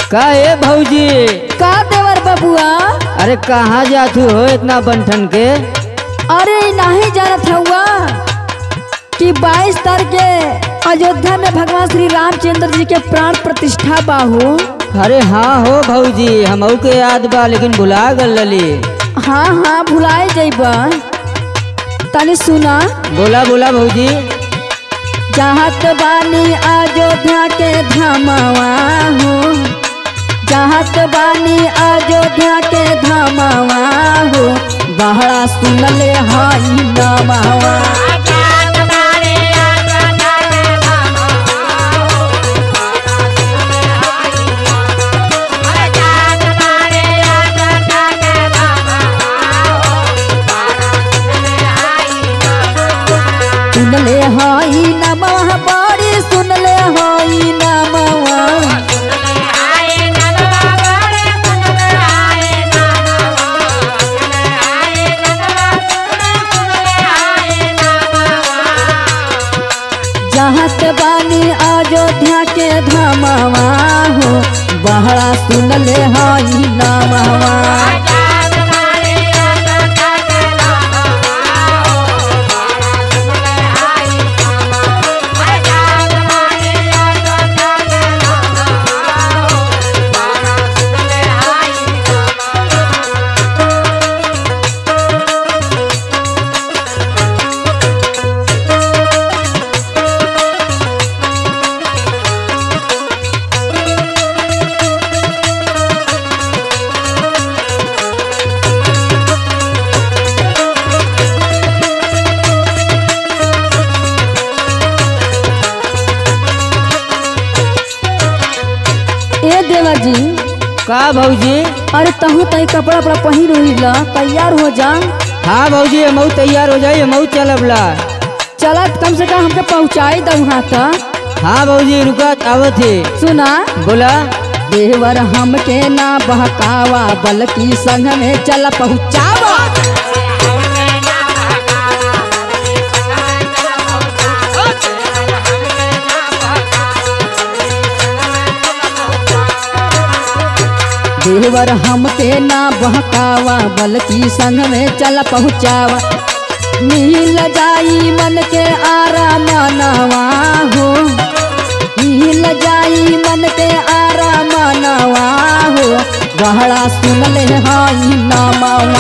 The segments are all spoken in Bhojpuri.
का ए भौजी का देवर बबुआ अरे कहाँ जातू हो इतना बंठन के अरे नहीं जानत हुआ कि 22 तारीख के अयोध्या में भगवान श्री रामचंद्र जी के प्राण प्रतिष्ठा बाहू अरे हाँ हो भौजी हमहू के याद बा लेकिन भुला गल लली हाँ हाँ भुलाए जइबा तनी सुना बोला बोला भौजी चाहत बानी अयोध्या के धामवा हो चाहत बानी अयोध्या के धामवा हो बहरा सुनले हई नमवा सुनले हई नमवा बड़ी सुनले हई नमवा चाहत बानी अयोध्या के धामवा हो बहरा सुनले हई नमवा ए देवर जी का भौजी अरे तहू तही कपड़ा उपड़ा पहिर उहिला तैयार हो जा हाँ भौजी हमहू तैयार हो जाइए हमहू चलब ला चलत कम से कम हमके पहुँचाई दऊ वहाँ तक हाँ भौजी रुका आवत है सुना बोला देवर हमके ना बहकावा बल्कि संग में चल पहुँचावा देवर हमके ना बहकावा बल्कि संग में चल पहुँचावा मिल जाई मन के आराम नवा हो मिल जाई मन के आराम नवा हो गहरा सुन ले हई नमवा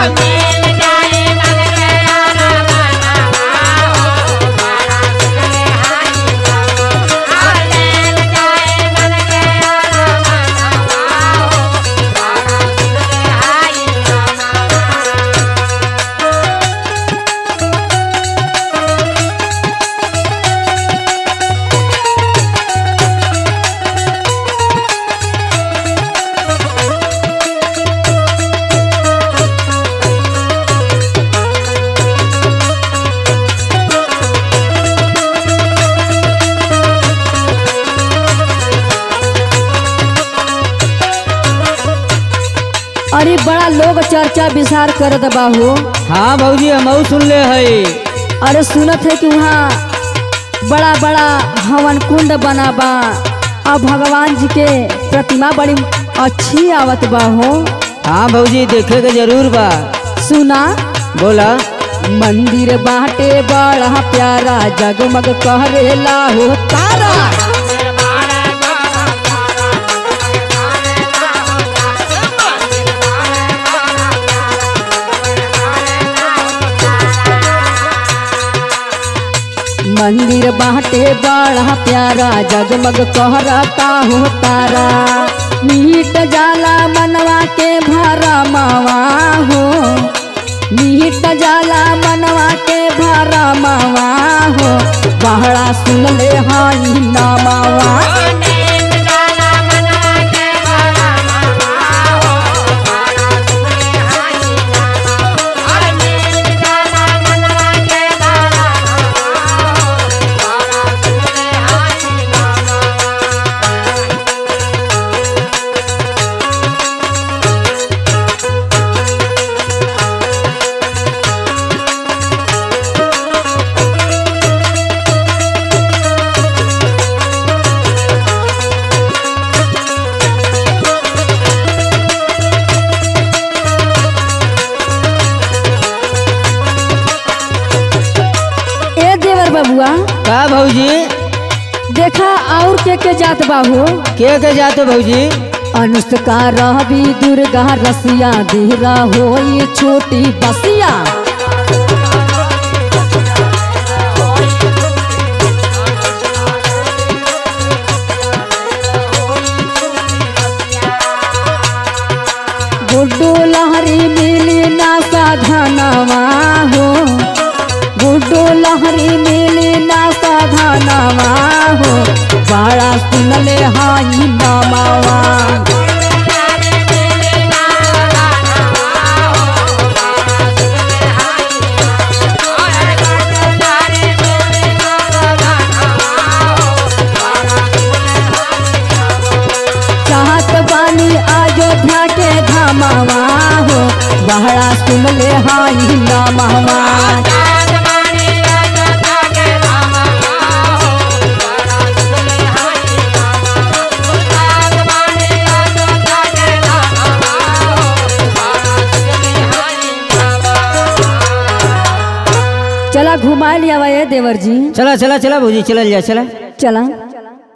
अरे बड़ा लोग चर्चा विचार करत बाहू हाँ भौजी हमहू सुन ले है अरे सुनत है कि वहाँ बड़ा बड़ा हवन कुंड बना बा और भगवान जी के प्रतिमा बड़ी अच्छी आवत बा हो हाँ भौजी देखे के जरूर बा सुना बोला मंदिर बाटे बड़ा प्यारा जगमग कहरेला हो तारा मंदिर बाटे बड़ा प्यारा जगमग कहरता हो तारा मीट जाला मनवा के भरा मावा हो मीट जाला मनवा के भरा मावा हो बहरा सुन ले हाई नामावा देखा और के के जात बाहू के के जाते भौजी अनुष्का रहबी दुर्गा रसिया देहरा होई छोटी बसिया गुड्डू लहरी मिली ना साधनवा हो गुड्डू लहरी मिली ना साधनवा हो बड़ा सुनले हाई नमावा चाहत बानी अयोध्या के धामावा हो बहरा सुनले हाई नमावा चला घुमा लिया ये देवर जी चला चला चला भौजी चलल जा चला चला